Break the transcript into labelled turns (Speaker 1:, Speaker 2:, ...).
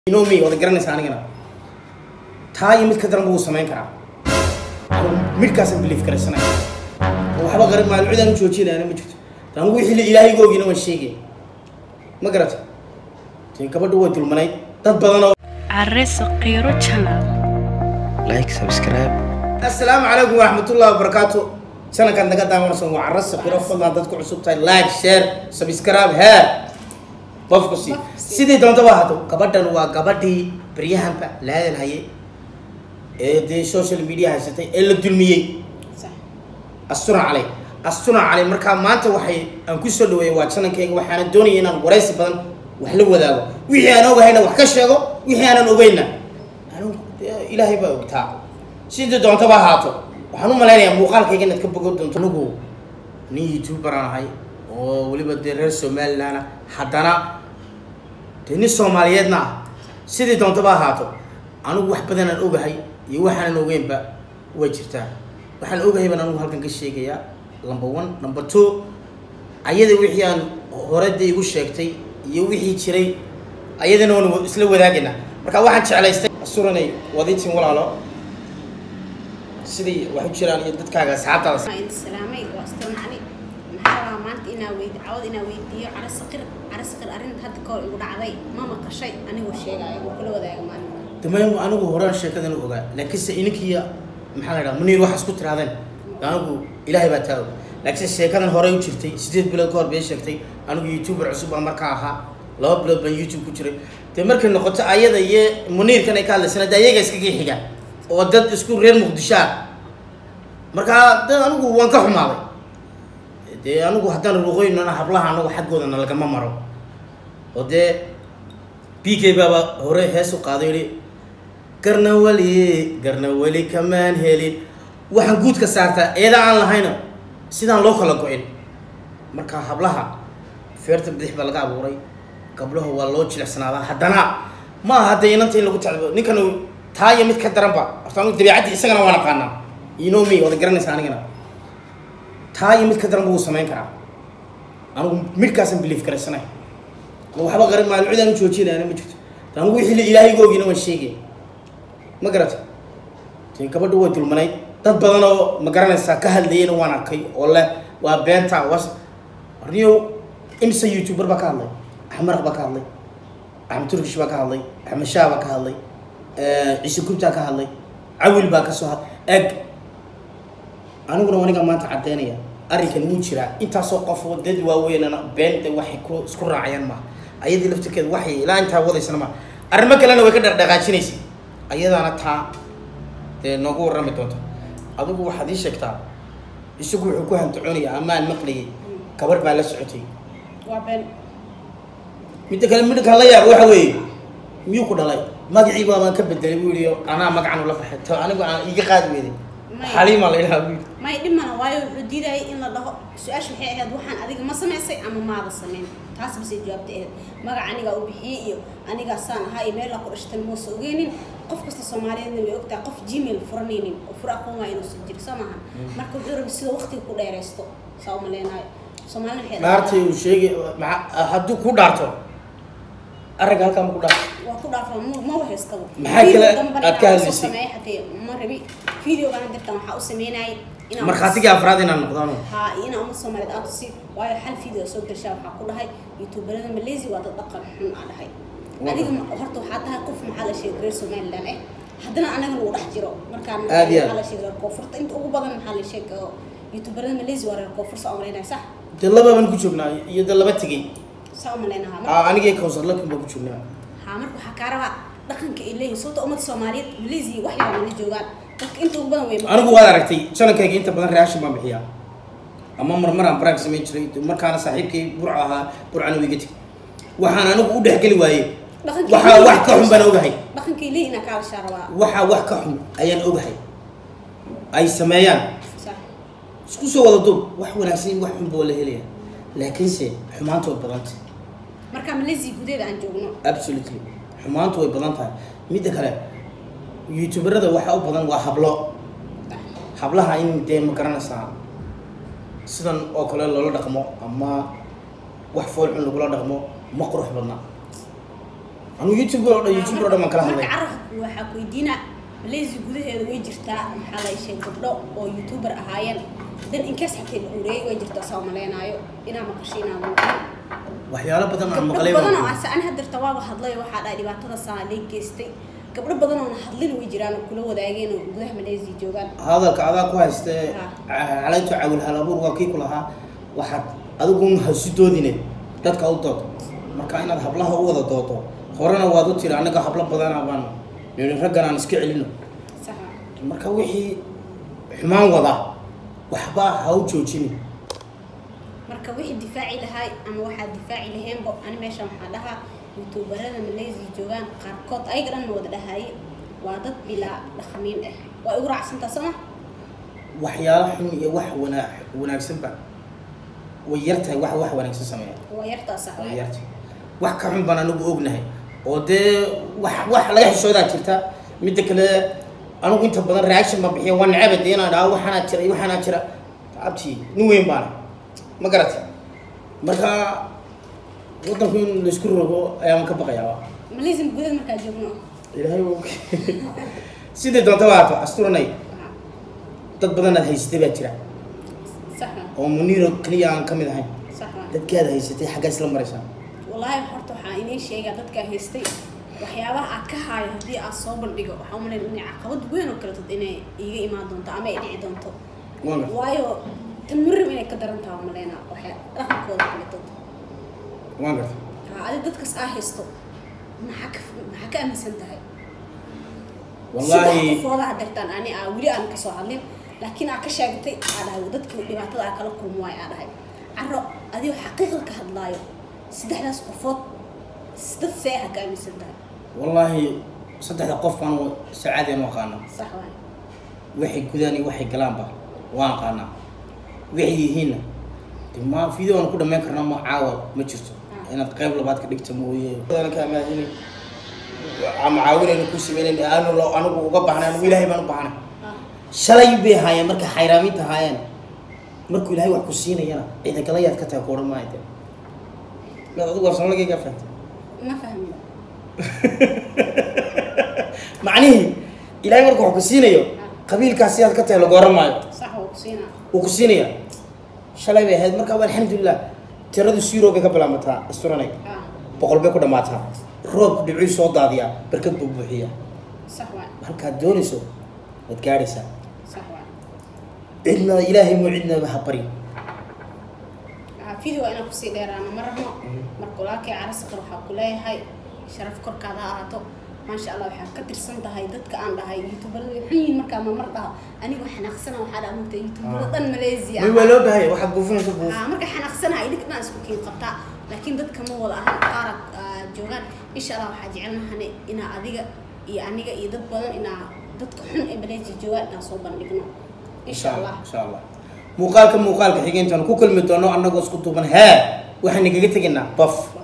Speaker 1: inomi wada garanaysa anigana taa iyo mid ka daran buu samayn karaa midhkaasaan biliif garaysanaya oo waxba qarib maalin cid aan u joojinayana ma jirto anigu wixii la ilaahay googina waan sheegaya ma garata dee gabadha way dulmanayd dad badan oo
Speaker 2: Arre Saqiro Channel.
Speaker 3: like subscribe
Speaker 1: assalaamu calaykum waraxmatullahi wabarakaatu sanadkan naga daawanaysan waa carra saqiro fadlan dadku cusub tahay like share subscribe heer qofku si sidii doontaba ahaato gabadhan waa gabadhii baryahanba la hadal hayay ee dee social media haysatay ee la dulmiyey astuna calay astuna calay markaa maanta waxay aan ku soo dhaweeyay waa janankayga waxaana doonaya inaan waraysi badan wax la wadaago wixii aan ogahayna wax ka sheego wixii aanan ogeyna anigu dee ilaahay baa ogtaa sidii doontaba ahaato waxaan u malaynayaa muuqaalkayga inaad ka bogo doonto anigu nin youtuber aan ahay oo weliba dee reer somaliland ah haddana dee nin soomaaliyeedna ah sidii doontaba ahaato anigu wax badanaan ogahay iyo waxaanan ogeynba way jirtaa waxaan ogahay baan anigu halkan ka sheegayaa number one number two ayada wixii aan hore dee igu sheegtay iyo wixii jiray ayadana waan isla wadaagayna marka waxaan jeclaystay asuranay wadiitin walaalo sidii wax u jiraan iyo dadkaaga asxaabtaada
Speaker 4: salaamay waa astaan cali maxaa rabaa maanta inaa weyd cawad inaa weydiiyo cara saqir cara saqir arrin hadda ka hor igu dhacday ma maqashay anigoo sheegaayo wuu kula wadaaga maalinka
Speaker 1: damaymu anigu horaan sheekadan u ogaa laakiinse ininkiiya maxaa la dhaha muniir waxaa isku tiraadeen anigu ilaahay baa taa og laakiinse sheekadan horey u jirtay sideed bilood ka hor bay sheegtay anigu youtuber cusub baa markaa ahaa laba bilood baan youtube ku jiray dee markay noqoto ayada iyo muniirkan ay ka hadlaysana de ayaga iskaga xiga oo dad isku reer muqdisho ah markaa de anigu waan ka xumaaday dee anigu haddaan ruqoynana hablaha anagu xaggoodana lagama maro oo dee b k baaba hore hees u qaaday yihi garna weli garna weli kamaan helin waxaan guudka saartaa eeda aan lahayna sidaan loo kala go-in marka hablaha feerta bidix baa laga abuuray gabdhaha waa loo jilicsanaada haddana ma aha hadda inanta in lagu tacbo ninkan taa iyo mid ka daranba horta anigu dabiicaddii isagana waan aqaanaa inomi wada garanaysa anigana taa iyo mid ka daran buu samayn karaa anigu midhkaasaan biliif garaysanaya oo waxba qarib maalin cid aan u joojinayana ma jirto anigu wixii la ilaahay googina waan sheegaya ma garata dee gabadha way dulmanayd dad badan oo ma garanaysaa ka hadlayana waan arkay oo leh waa beenta was arniyo imsa youtuber baa ka hadlay axmaraq baa ka hadlay axmed turkish baa ka hadlay axmed shaah baa ka hadlay ciise gubtaa ka hadlay cawil baa ka soo had eg aniguna waniga maanta caddeynaya arrinkan wuu jiraa intaasoo qof oo dad waaweynana beenta waxay ku isku raacayaan maaha ayadii laftirkeeda waxay ilaa intaa wadaysana maaha arrimo kalena way ka dhaqdhaqaajinaysay ayadaana taa dee noogu warrami doonta adigu waxaad ii sheegtaa isagu wuxuu ku hantacoonaya amaan maqlayay gabarh baa la socotay
Speaker 4: waa been
Speaker 1: midda kale midhkan la yaab waxa weeye miyuu ku dhalay magacii baabaan ka bedelay buu yihi anaa magacan ula baxay to anigu aan iga qaadi weeday xaliima la idhaha buu yidhi
Speaker 4: may dhimana waayo wuxuu diidayay in la dhaho su-aasha waxay ahayd waxaan adiga ma samaysay ama maada samayn taas basay jawaabta ahayd magac anigaa u bixiyey iyo anigaa saan ahaa iyo meelaa ku dhashtan muusa ogeynin qof kasta soomaaliyeedna way ogtahay qof gmail furanaynin oo fura aqoon waa inuusan jiri soo maaha marka wuxuu rabi sida waqtiga ku dheeraysto saa u maleynayo soomaalina waxay
Speaker 1: dhaartay uu sheegay maa hadduu ku dhaarto aragga halkaa ma ku dhaarto
Speaker 4: waa ku dhaafaa ma ma wahaystaba
Speaker 1: Maxaa kale aad ka hadlaysay?
Speaker 4: sameeyay xatee ma rabi videogan dirtan waxaa u sameynayay inaan
Speaker 1: markhaatigii afraad inaan noqdaano
Speaker 4: haa ina uma soomaaliyeed aad tusi waayo hal video soo gashaa waxaa ku dhahay youtuberada malaysia waa dad dhaqan xun aa dhahay adiga ma- horta waxaa tahay qof maxaa la sheegay reer somaliland eh haddana anaga lagu dhex jiro markaan
Speaker 1: Aad iyo aad.
Speaker 4: maxaa la sheegay reer koonfurta inta ugu badan maxaa la sheegay oo youtuberada malaysia waa reer koonfur saa umalaynaya sax
Speaker 1: dee lababaan ku joognaa iyo dee laba tegey
Speaker 4: saa umalaynaha
Speaker 1: Aa, anigii kawsar lakin baan ku joognaa
Speaker 4: haa marka waxaa kaa rabaa dhaqanka ay leeyihin sababta ummadda soomaaliyeed malaysia wax yar mana joogaan dadka inta ugu badan way
Speaker 1: anigu waad aragtay janankayga inta badan reaction baan bixiyaa ama marmaraan baraag samayn jiray markaana saaxiibkay burca ahaa burcana wiiga tegay waxaan anigu u dhexgeli waayey
Speaker 4: Dhaqankii
Speaker 1: waxaa
Speaker 4: leeyihin
Speaker 1: wax ka xun baan ogahay
Speaker 4: dhaqankay leeyihin aa kaa hashaa rabaa
Speaker 1: waxaa wax ka xun ayaan ogahay ay sameeyaan
Speaker 4: sax
Speaker 1: isku soo wada duub wax wanaagsan iyo wax xunba waa la helaya laakiinse xumaanta way badantay
Speaker 4: marka malaysia gudaheeda aan joogno
Speaker 1: absolutely xumaantu way badan tahay midda kale youtuberada waxaa u badan waa hablo hablaha in dee ma garanaysaa sidan oo kale loola dhaqmo ama wax fool xun lagula dhaqmo ma qurux badna anigu youtube oo dhan youtube oo dhan baan kala hadlay
Speaker 4: marka carabka waxaa ku weydiina malaysia gudaheeda way jirtaa maxaa la sheeg gabdho oo youtuber ahaayeen dan inkaas xatay la ureeyay way jirtaa saa maleynaayo inaa maqasho inaa maqan
Speaker 1: waxyaalo badan aan
Speaker 4: gabdho
Speaker 1: maqlay
Speaker 4: badan oo
Speaker 1: baan
Speaker 4: ase ani hadirta waaba hadlay waxaa dhahay dhibaatada saa lee geystay gabdho badan oona hadlin way jiraan oo kula wadaageen oo gudaha malaysia joogaan
Speaker 1: hadalka adaa ku hayste
Speaker 4: Ha.
Speaker 1: calayto cawil halabuur waa kii ku lahaa waxaad adigun hasu doodine dadka u dood marka inaad hablaha u wada doodo horena waad u tiri anaga hablo badana baan nini raggan aan iska celino
Speaker 4: sax
Speaker 1: marka wixii xumaan wada waxba ha u joojini
Speaker 4: marka wixii difaaci lahay ama waxaa difaaci laheenba ani meeshan waxaa dhahaa youtuberada malaysia joogaan qaarkood ayaga dhan ma wada dhahaye waa dad bilaa dhaqamiin ah waa igu raacsantaa sooma
Speaker 1: waxyaalo xun iyo wax wana wanaagsanba way yartahay wax wax wanaagsan sameeya
Speaker 4: waa yartaa sax
Speaker 1: way yartahay wax ka xun baan anigu ognahay oo dee wax wax laga xishoodaa jirta midda kale anigu inta badan reaction baan bixiya waa necaba dee inaan dhaho waxaanaa jira iyo waxaanaa jira abti nin weyn baana ma garatay marka waddanku in laisku rogo ayaan ka baqayaa
Speaker 4: malaysia gudaha markaa joogno
Speaker 1: ilaahay wuu sidii doonta waa haato asturanay dad badan aad haysatay baa jira
Speaker 4: sax
Speaker 1: oo muniiro keliya aan ka mid ahayn
Speaker 4: sax
Speaker 1: dadkaad haysatay xaggaa isla maraysaa
Speaker 4: wallaahi horta waxaa inii sheegaa dadkaa haystay waxyaabaha aad ka haayo haddii aad soo bandhigo waxaa umalayn inay caqabad weyn oo kale tad inay iiga imaan doonto ama ay dhici doonto
Speaker 1: waan gartay
Speaker 4: waayo tan murim inay ka daran taha umaleynaa waxay dhaqankooda kale dad
Speaker 1: waan gartay
Speaker 4: haa adi dadkas aa haysto maxaa ka maxaa ka aaminsan tahay
Speaker 1: wallaahi
Speaker 4: saddex qofooda hadirtaan ani aa weli aan kasoo hadlin laakiin aa ka sheegatay aa dhahay dadka dhibaatada aa kala kulmo waay aa dhahay caro adigoo xaqiiqda ka hadlaayo saddexdaas qofood dad see ha ka aaminsan tahay
Speaker 1: wallaahi saddexda qof baan sacaadeen u aqaana
Speaker 4: sax waay
Speaker 1: waxay gudaan iyo waxay galaanba waan aqaanaa waxay yihiinna de ma video aan ku dhammayn karna ma caawa ma jirto inaad qayb labaad ka dhigta mooye ka amaahini ama caawinayna ku sameynayn aanu lo anigu uga baahnay anigu ilaahay baan u baahnay
Speaker 4: Ah,
Speaker 1: shalay bay haayeen markay xayraaminta haayeen markuu ilaahay wax ku siinayana ciida kala yaad ka tahay ku odhan maayo de maad adigu afsoomaliga fahantay
Speaker 4: ma fahmin
Speaker 1: macnihii ilaahay marka wax ku siinayo qabiilkaas sidaad ka tahay lagu oran maayo
Speaker 4: sax waa ku siinaa
Speaker 1: wuu ku siinaya shalay bay ahayd marka alxamdulilah tiradu zero bay ka bilaamataa asturanay
Speaker 4: ah
Speaker 1: boqol bay ku dhammaataa roobku dhibcii soo daadiyaa barkad buu buuxiya
Speaker 4: sax waay
Speaker 1: halkaad doonayso waad gaadhaysaa
Speaker 4: sax waay
Speaker 1: cidna ilaahay muu cidnaba ha bari
Speaker 4: Ah, video waa inaan kusii dheeraano ma rabno marka walaalkay carasaqar waxaa ku leeyahay sharaf korkaada ha ahaato maasha allah waxaa ka tirsan tahay dadka aan dhahay youtuberada way xun yihiin markaa mamar dhaho anigu xanaaqsana waxaa dhaha mugta youtuberada dhan malaysia
Speaker 1: may waa loo baahaya waxaad buufinaysa buuf
Speaker 4: Ah, marka xanaaqsanaha idinka dhan isku kiin qabtaa laakiin dadka ma wada ahan qaara ah, joogaan insha allah waxaa jecelnahane inaa adiga iyo aniga iyo dad badan inaa dadka xun ee malaysia joogaan inaan soo bandhigno insha allah
Speaker 1: insha allah muuqaalka muuqaalka xigeentaan ku kulmi doono annagoo isku duuban hee waxaan igaga tegaynaa baf